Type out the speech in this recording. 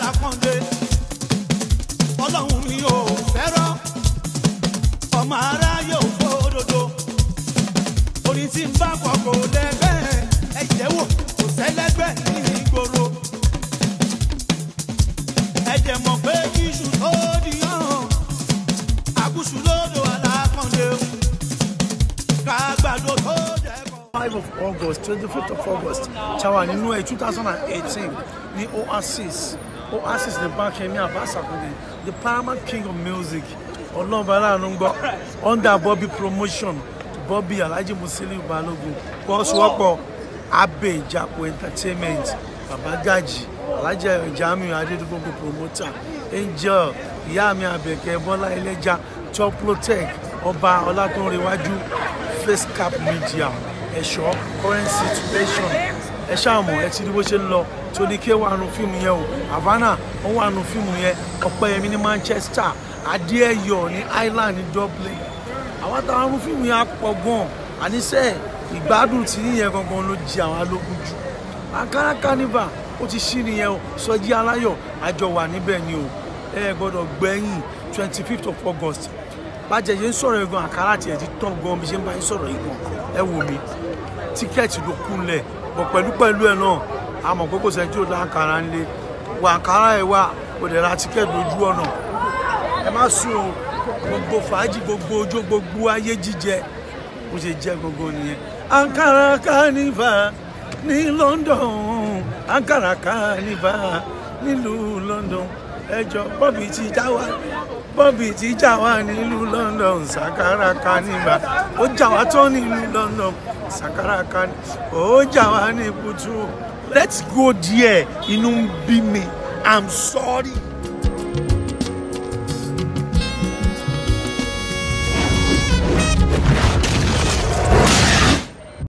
alákàndé ọlọ́run mi ò fẹ́ràn ọmọ aráyé ò fòdodo orin tí ń bá kọ kò lẹ́gbẹ́ ẹ̀jẹ̀ wò kò sẹ́lẹ́gbẹ́ ní ìgboro ẹ̀jẹ̀ mọ̀ pé iṣu tó di hàn àkúṣu lódò alákàndé kágbàdo tó jẹ́ kọ́. 5 of August 25th of August chawa nínú ẹ̀ 2018 ní Oasis Oasis ní Bákẹ́mi Abasakunde the paramount king of music ọlọ́ọ̀bá aláàánú ń gbọ́ under Bobby promotion Bobby Alhaji Musiliu Balogun kọ́sùwọ́pọ̀ Abe Ìjàpọ̀ entertainment Baba Gaji Alhaji Jamiu Adédúgbòǹgbò promoter Angel ìyá mi Àbẹ̀kẹ́ Bọ́lá Ẹlẹ́jà Toplotech ọba Ọlátúnrẹ̀wájú face cap media ẹ̀ṣọ́ current situation ẹ ṣáàmù ẹ ti rí bó ṣe ń lọ tóní ké wà nù fíìmù yẹn o havana ó wà nù fíìmù yẹn ọpẹ́yẹmí ní manchester adéẹyọ ní ireland ní dublin àwọn táwọn nù fíìmù yẹn á pọ̀ gan àníṣe ìgbádùn tí yíyẹn gangan ló jí àwọn alógun jù ankara carnival ó ti ṣí nìyẹn o sọjí aláyọ̀ àjọ wà níbẹ̀ ni o ẹ gbọ́dọ̀ gbẹ̀yìn twenty fifth of august bàjẹ́ yẹn ń sọ̀rọ̀ ẹ̀gbọ́n àkàrà tiẹ̀ ti tán gan bí ṣe ń bá yín sọ̀rọ̀ yìí gan ẹ wò mí tíkẹ́ẹ̀tì ló kúnlẹ̀ bọ̀ pẹ̀lú pẹ̀lú ẹ̀ náà a mọ̀ pé kò sẹ́ni tí ó dá àkàrà ń lé wà àkàrà ẹ̀ wà kò dẹ̀ ra tíkẹ́ẹ̀tì lójú ọ̀nà ẹ má sùn o gbogbo fàájì gbogbo ojó gbogbo ayé jíjẹ bó ṣe jẹ́ gbogbo nìyẹn. Ankara carnival ní London Ankara carnival nílùú London ẹjọ Bobby ti já wa Bobby ti já wa nílùú London Sakara carnival ó já wa tán nílùú London Sakara carnival ó já wa ní kutu let's go there inú ń bí mi i'm sorry.